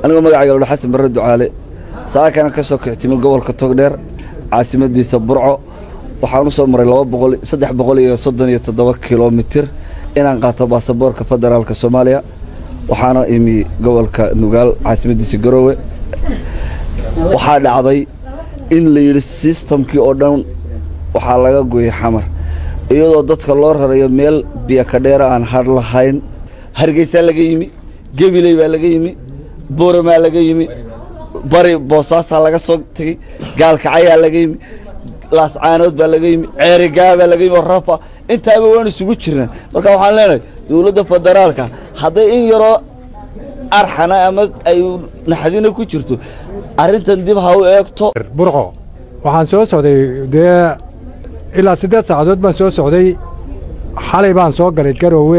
anigoo magacayga lodha xasan barre ducaale saakana ka soo kixtimi gobolka togdheer caasimadiisa burco waxaan u soo maray laba boqol saddex boqol iyo soddon iyo toddoba kilomitir inaan qaato baasaboorka federaalka soomaaliya waxaana imi gobolka nugaal caasimadiisa garoowe waxaa dhacday in la yidhi sistamkii oo dhan waxaa laga gooyey xamar iyadoo dadka loo rarayo meel biyakadheera aan har lahayn hargeysaa laga yimi gebiley baa laga yimi booramaa laga yimi bari boosaasaa laga soo tegey gaalkacayaa laga yimi laascaanood baa laga yimi ceerigaa baa laga yimi rafa intaaba waan isugu jirnaa marka waxaan leenahay dowladda federaalka hadday in yaroo arxana ama ay naxdina ku jirto arrintan dib ha u eegto burco waxaan soo socday dee ilaa siddeed saacadood baan soo socday xalay baan soo galay garoowe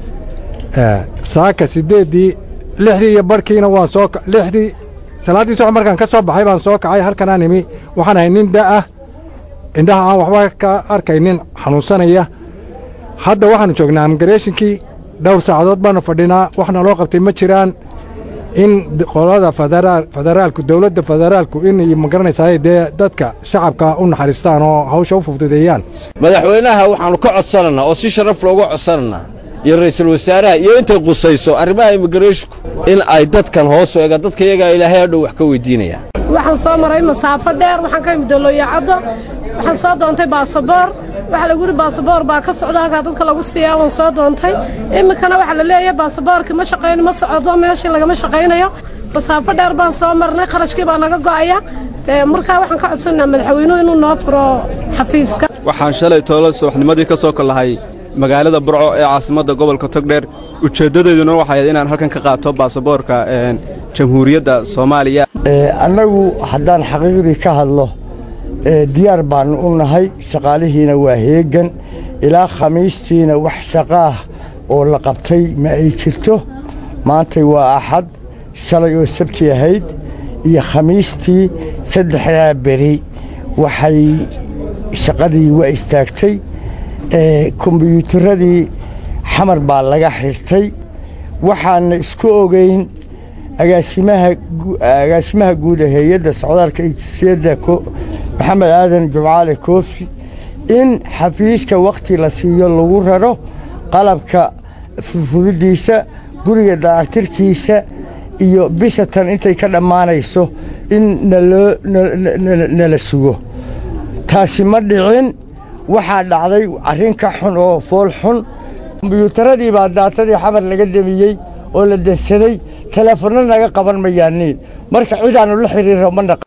saaka siddeeddii lixdii iyo barhkiina waan soo lixdii salaaddii soco markaan ka soo baxay baan soo kacay halkanaan imi waxaan ahay nin da'ah indhaha aan waxba ka arkaynin xanuunsanaya hadda waxaannu joognaa amigareeshinkii dhowr saacadood baannu fadhinaa waxna loo qabtay ma jiraan in qolada federaalku dowladda federaalku in ma garanaysaa dee dadka shacabka u naxariistaan oo hawsha u fududeeyaan madaxweynaha waxaannu ka codsananaa oo si sharaf looga codsananaa iyo ra'iisul wasaaraha iyo intay qusayso arrimaha immigreshku in ay dadkan hoos u eegaan dadka iyagaa ilaahay hadhow wax ka weydiinayaan waxaan soo maray masaafo dheer waxaan ka imid doloyacaddo waxaan soo doontay baasaboor waxaa lagu yidhi baasaboor baa ka socda halkaa dadka lagu siiyaa waan soo doontay iminkana waxaa la leeyahay baasaboorkii ma shaqayn ma socdo meeshii lagama shaqaynayo masaafo dheer baan soo marnay kharashkii baa naga go'aya markaa waxaan ka codsanaynaa madaxweynuhu inuu noo furo xafiiska waxaan shalay toolo subaxnimadii ka soo kollahay magaalada burco ee caasimadda gobolka togdheer ujeeddadeeduna waxay ahayd inaan halkan ka qaato baasaboorka jamhuuriyadda soomaaliya annagu haddaan xaqiiqdii ka hadlo diyaar baannu u nahay shaqaalihiina waa heegan ilaa khamiistiina wax shaqaah oo la qabtay ma ay jirto maantay waa axad shalay oo sabti ahayd iyo khamiistii saddexdaa beri waxay shaqadii waa istaagtay kombiyuutarradii xamar baa laga xirtay waxaana isku ogeyn agaasimaha guud ee hay-adda socdaalka ijsiyadda maxamed aadan jumcaale koofi in xafiiska wakhti la siiyo lagu raro qalabka furfuridiisa guriga dayactirkiisa iyo bisha tan intay ka dhammaanayso in nala sugo taasi ma dhicin waxaa dhacday arrin ka xun oo fool xun kombiyuutaradii baa daatadii xamar laga demiyey oo la dansaday teleefanno naga qaban mayaaniin marka cidaannu la xiriirro ma naq